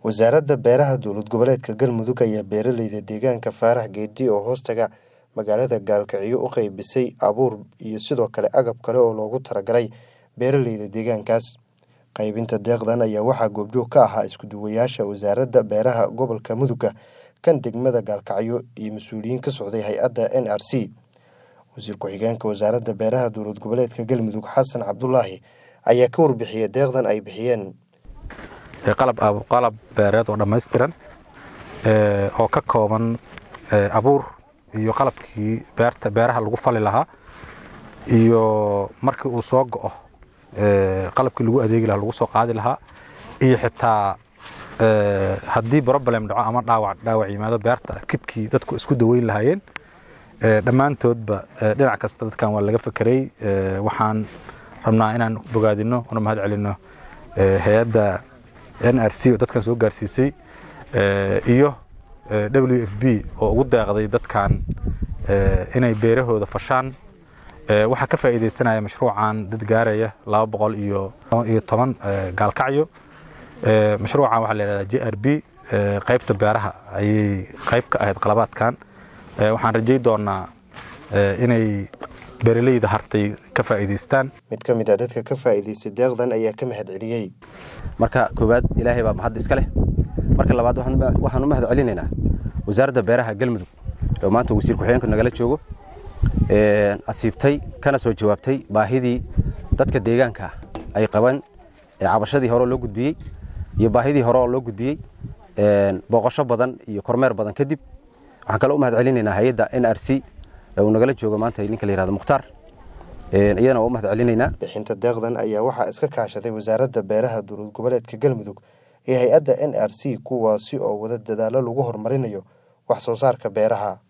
wasaaradda beeraha dowlad goboleedka galmudug ayaa beeraleyda deegaanka faarax geedi oo hoostaga magaalada gaalkiciyo u qeybisay abuur iyo sidoo kale agab kale oo loogu talagalay beeraleyda deegaankaas qaybinta deeqdan ayaa waxaa goobjoog ka ahaa iskuduwayaasha wasaaradda beeraha gobolka muduga kan degmada gaalkacyo iyo mas-uuliyiin ka socday hay-adda n r c wasiir ku-xigeenka wasaaradda beeraha dowlad goboleedka galmudug xasan cabdulaahi ayaa ka warbixiyay deeqdan ay bixiyeen qalab beereed oo dhammaystiran oo ka kooban abuur iyo qalabkii beerta beeraha lagu fali lahaa iyo markii uu soo go'o qalabkii lagu adeegi lahaa lagu soo qaadi lahaa iyo xitaa haddii broblem dhaco ama dhaawac dhaawac yimaado beerta kidkii dadku isku daweyn lahaayeen dhammaantoodba dhinac kasta dadkan waa laga fekeray waxaan rabnaa inaan bogaadino una mahad celino hay-adda n r c oo dadkan soo gaarsiisay iyo w f b oo ugu deeqday dadkan inay beerahooda fashaan waxaa ka faa'iidaysanaya mashruucan dad gaaraya laba boqol iyo iyo toban gaalkacyo mashruucan waxaa la yidhahdaa j r b qaybta beeraha ayay qayb ka ahayd qalabaadkan waxaan rajay doonaa inay beeraleyda hartay ka faa'iidaystaan mid ka mid a dadka ka faa'iidaystay deeqdan ayaa ka mahad celiyey marka koowaad ilaahay baa mahad iska leh marka labaad waxaan u mahad celinaynaa wasaaradda beeraha galmudug oo maanta wasiir ku-xigeenku nagala joogo asiibtay kana soo jawaabtay baahidii dadka deegaanka ay qabaan cabashadii hore loo gudbiyey iyo baahidii hore oo loo gudbiyey booqosho badan iyo kormeer badan kadib waxaan kale u mahad celinaynaa hay-adda n r c uu nagala joogo maanta ninka la yihahdo mukhtaar iyadana waa u mahad celinaynaa bixinta deeqdan ayaa waxaa iska kaashaday wasaaradda beeraha dowlad goboleedka galmudug ee hay-adda n r c kuwaasi oo wada dadaallo lagu horumarinayo wax soo saarka beeraha